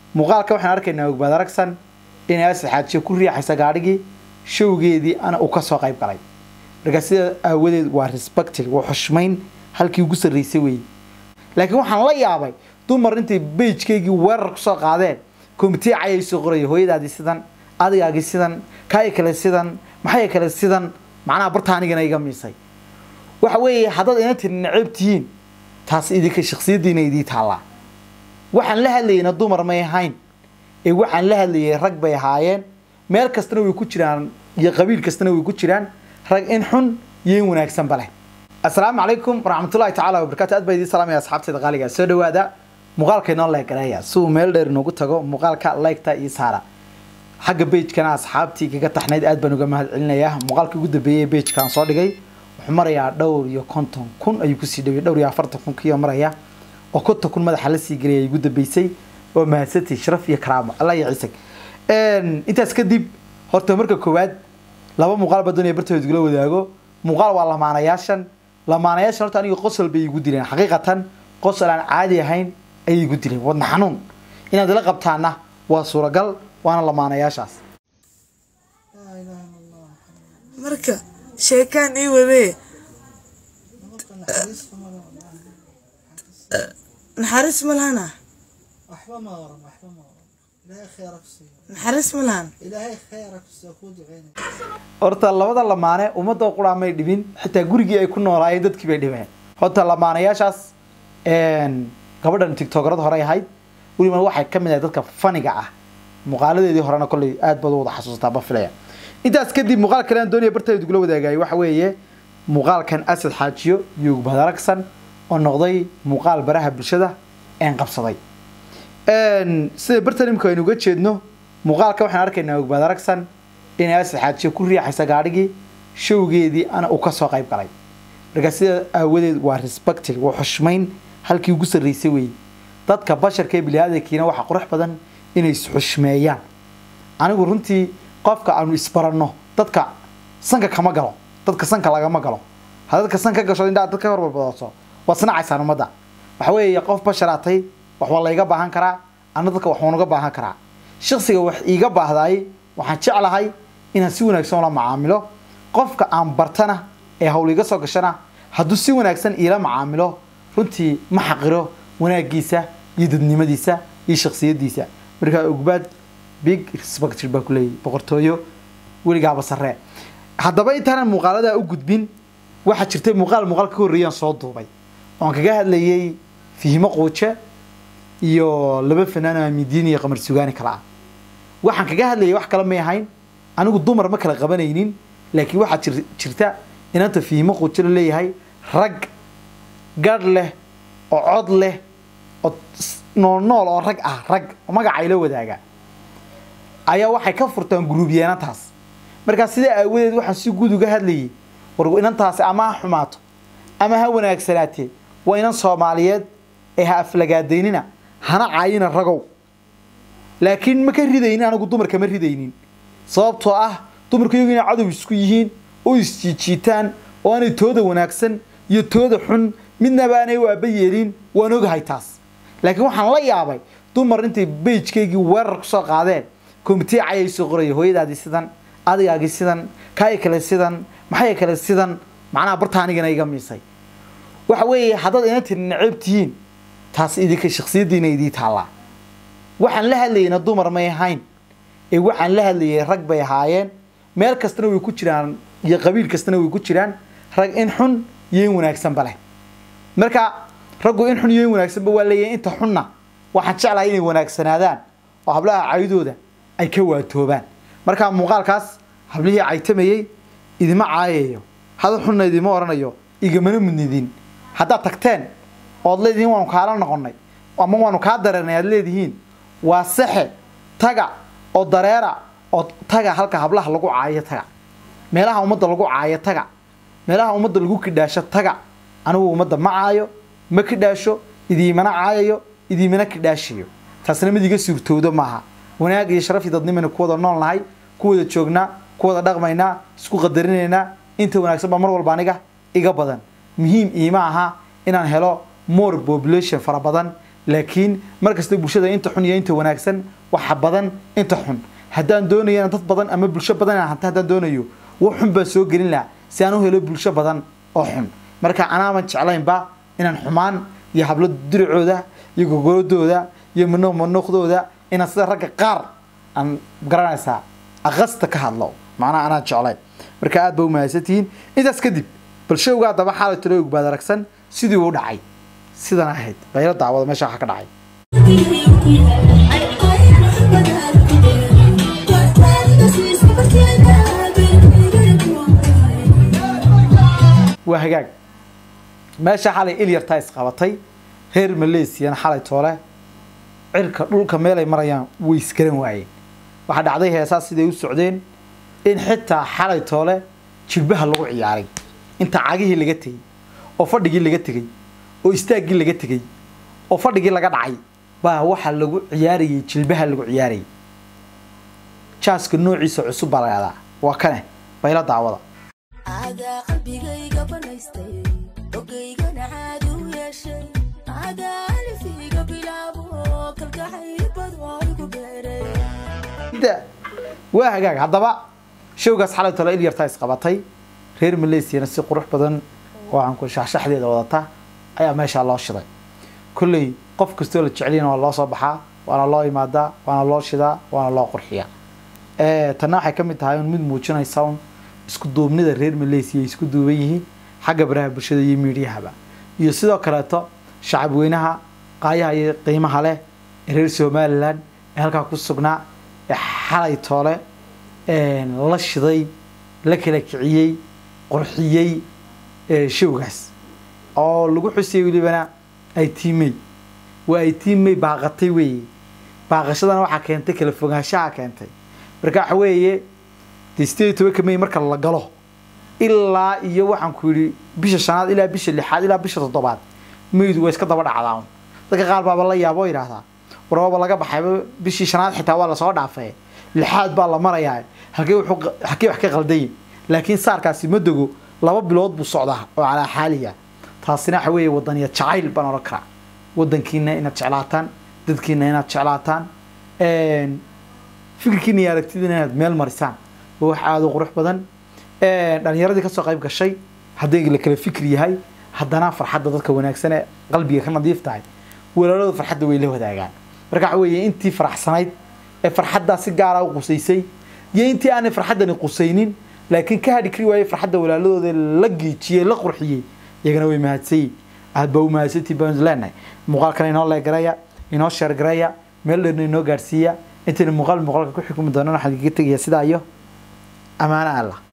muuqaalka waxaan arkaynaa ogbaad aragsan inay asad xaajiyo ku riixaysa gaadhigii showgeedii ana uu kasoo qayb galay markaa sidaa aawadeed waa respected waa xushmayn halkii ugu sarreysay weeye laakiin waxaan la yaabay dumar intay beijkaygii weerar kusoo qaadeen komitee cayay soo qoraya hooyadaadii sidan adigaagii sidan kaay kale sidan maxay kale sidan macnaha barta anigana iga miisay waxa weeye haddaad ina tiri necab tihiin taas idinka shaksiyaddiina idii taallaa waxaan la hadlayna dumar may ahayn ee waxaan la hadlayay rag bay ahaayeen meel kastana way ku jiraan iyo qabiil kastana way ku jiraan rag in xun iyo in wanaagsanba leh assalaamu calaykum waraxmatullahi tacaala wabarakatu aad baa idiin salaamaya asxaabteeda qaaliga soo dhawaada muuqaalka inoo leegareeya si uu meel dheer inoogu tago muuqaalka leegta iyo saara xagga beijkana asxaabtii kaga taxnayd aad baan uga mahad celinayaa muuqaalka ugu dambeeyay ee beijkaan soo dhigay wuxuu marayaa dhowr iyo konton kun ayuu kusii dhaway dhowr iyo afartan kun kiyo maraya oo konton kun madaxa la sii gelaya ugu dambeysay oo mahadsantii sharaf iyo karaamo allah iyo ciisag intaas kadib horta marka koowaad laba muuqaal baa doonaya bartooda igula wadaago muuqaal waa lamaanayaashan lamaanayaashan horta aniga qosol bay igu dileen xaqiiqatan qosol aan caadi ahayn ayay igu dileen wadna xanuun inaad ila qabtaana waa suuragal waana lamaanayaashaas marka sheekaan ii wadee naxariis ma lahana waxba ma oran waxba ma oran ilaahay khayra ku siiyo naxariis ma lahan ilaahay khayra ku siiyo kuu duceynaya horta labada lamaane ummadda quraa may dhibin xitaa gurigii ay ku noolaayeen dadkii bay dhibeen horta lamaanayaashaas gabadhan tictokerada hore ahayd weliba waxay ka mid ahay dadka faniga ah muuqaaladeedii horena kolley aad baad u wada xasuusataa ba filaya intaas kadib muuqaal kale aan doonaya barteeda igula wadaagayay waxa weeye muuqaalkan asad xaajiyo iyo ugbad aragsan oo noqday muuqaal baraha bulshada een qabsaday sida bartan imika aynu uga jeedno muuqaalka waxaan arkaynaa ogbaad aragsan inay asad xaajiyo ku riixaysa gaadhigii showgeedii ana uu kasoo qayb galay markaa sidaa aawadeed waa respected waa xushmayn halkii ugu sarreysay weeye dadka basharka ee biniaadankiina waxaa qurux badan inay isxushmeeyaan anigu runtii qofka aanu isbaranno dadka sanka kama galo dadka sanka lagama galo ha dadka san ka gasho indhaa dad ka horbabadaso waad sinacaysaan ummadda waxa weeye qof basharaatay wax waa layga baahan karaa ana dadka wax waan uga baahan karaa shaksiga wax iiga baahdaay waxaan jeclahay inaan si wanaagsan ula macaamilo qofka aan bartana ee hawl iga soo gashana hadduu si wanaagsan iila macaamilo runtii ma xaqiro wanaagiisa iyo dadnimadiisa iyo shaksiyadiisa markaa ogbaad big respected baa kuleeyahy boqortooyo weligaaba saree haddaba intaanan muuqaaladaa u gudbin waxaa jirtay muuqaal muuqaal ka horreeyaan soo duubay oon kaga hadlayay fihimo quuje iyo laba fanaan oo amidiin iyo qamar sugaani kale ah waxaan kaga hadlayay wax kale may ahayn anigu dumar ma kala qabanaynin laakiin waxaa jir jirta inanta fihimo quuje la leeyahay rag gadh leh oo cod leh oo nool nool oo rag ah rag magacay la wadaaga ayaa waxay ka furtaan guruubyeennantaas markaa sidaa aawadeed waxaan si guud uga hadlayay war inantaasi ama ha xumaato ama ha wanaagsanaatee waa inan soomaaliyeed ee ha aflagaadaynina hana caayina ragow laakiin ma ka ridaynin anigu dumarka ma ridaynin sababtoo ah dumarku iyagu inay cadow isku yihiin oo isjiijiitaan oo aanay tooda wanaagsan iyo tooda xun midnaba aanay waaba yeelin waan ogahay taas laakiin waxaan la yaabay dumar intay beijkaygii weerar kusoo qaadeen komitee cayay soo qoraya hooyadaadii sidan adigaagii sidan kaay kale sidan maxay kale sidan macnaha barta anigana iga miisay waxa weeye haddaad ina tiri necab tihiin taas idinka shaksiyaddiina idii taallaa waxaan la hadlayna dumar may ahayn ee waxaan la hadlayay rag bay ahaayeen meel kastana way ku jiraan iyo qabiil kastana way ku jiraan rag in xun iyo in wanaagsanba leh marka raggu in xun iyo in wanaagsanba waa leeyahay inta xunna waxaan jeclahay inay wanaagsanaadaan oo hablaha caydooda ay ka waatoobaan markaa muuqaalkaas hablihii caytamayey idima caayayo hadal xunna idima oranayo igamana mudnidin haddaad tagteen ood leedihiin waanu kaala noqonnay ama waanu kaa dareernay aad leedihiin waa saxe taga oo dareera oo taga halka hablaha lagu caayo taga meelaha ummadda lagu caayo taga meelaha ummadda lagu kidhaasho taga anigu ummadda ma caayo ma kidhaasho idiimana caayayo idiimana kidhaashayo taasna mid iga suurtoodo maaha wanaag iyo sharaf iyo dadnimayna ku wada nool nahay ku wada joognaa ku wada dhaqmaynaa isku qadarinaynaa inta wanaagsan baa mar walba aniga iga badan muhiim iima aha inaan helo more population fara badan laakiin markasta bulshada inta xun iyo inta wanaagsan waxa badan inta xun haddaan doonayana dad badan ama bulsho badan inaan hanto haddaan doonayo wax xun baan soo gelin lahaa si aan u helo bulsho badan oo xun marka anaaban jeclaynba inaan xumaan iyo hablo diricooda iyo gogoladooda iyo mano manuuqdooda inaan sida ragga qaar aan garanaysaa aqasta ka hadlo macnaha anaan jeclayn marka aad ba u mahadsantihiin intaas kadib bal showgaa daba xaalay talo ogbaad aragsan sidii uu dhacay sidan ahayd baylo daawada meesha waxa ka dhacay waa hagaag meesha xalay ilyartaa isqabatay reer maleesiyana xalay toole cirka dhulka meelay marayaan way isgaran waayeen waxaa dhacday heesaa siday u socdeen in xitaa xalay toole jilbaha lagu ciyaaray inta cagihii laga tegey oo fadhigii laga tegey oo istaaggii laga tegey oo fadhigii laga dhacay baa waxa lagu ciyaarayay jilbaha lagu ciyaarayay jaaska noociisa cusub baa la yahdaa waa kane bayla daawada adaa qalbigayga banaystay ogaygana caadi u yeeshay adaa alifiga bilaabo kalgacaybad oo igu beeray da waa hagaag haddaba showgaas xalay tole ilyartaa isqabatay reer maleesiyana si qurux badan oo aan ku shaxshaxdeeda wadata ayaa meeshaa loo shiday kolley qof kastoo la jecelyana waa loo soo baxaa waana loo imaadaa waana loo shidaa waana loo qurxiyaa tanna waxay ka mid tahay un mid muujinaysa un isku duubnida reer maleesiya ay isku duuban yihiin xagga baraha bulshada iyo miidiyahaba iyo sidoo kaleeto shacab weynaha qaayaha iyo qiimaha leh ee reer somalilan ee halkaa ku sugnaa ee xalay toole la shiday la kala kiciyey qurxiyey showgaas oo lagu xusiyey welibana ay tiimey waa ay tiimey baaqatay weeye baaqashadana waxaa keentay kala fogaanshaha keentay marka waxa weeye dee sideed iyo tobanka may marka la galo ilaa iyo waxaan ku yidhi bisha shanaad ilaa bisha lixaad ilaa bisha toddobaad maydu waa iska daba dhacdaan dadka qaar baaba la yaabo oo yidhaahdaa warbaaba laga baxayba bishii shanaad xitaa waa lasoo dhaafay lixaad baa la marayaa halkee wuxuu halkee wax ka qaldayin laakiin saarkaasi ma dego laba bilood buu socdaa oo calaa xaaliya taasina waxa weeye wadaniya jacayl baan odhan karaa wadankiina inaad jeclaataan dadkiina inaad jeclaataan fikirkiina iyo aragtidiina inaad meel marisaan waa wax aada u qurux badan dhalinyaradii kasoo qayb gashay hadday la kala fikir yahay haddana farxadda dadka wanaagsan ee qalbiga ka nadiif tahay walaalooda farxadda way la wadaagaan marka waxa weeye intii faraxsanayd ee farxaddaa si gaara u qusaysay iyo intii aanay farxaddani qusaynin laakiin ka hadhi kari waayey farxadda walaaladooda la geejiyey la qurxiyey iyagana way mahadsanyiin aad baa u mahadsantii baan leenahay muuqaalkan inoo leegaraya inoo sheergaraya meel dheerna inoo gaadhsiiya intayna muuqaal muuqaalka ku xukumi doonana waxaan kaga tegayaa sidaa iyo ammaano allah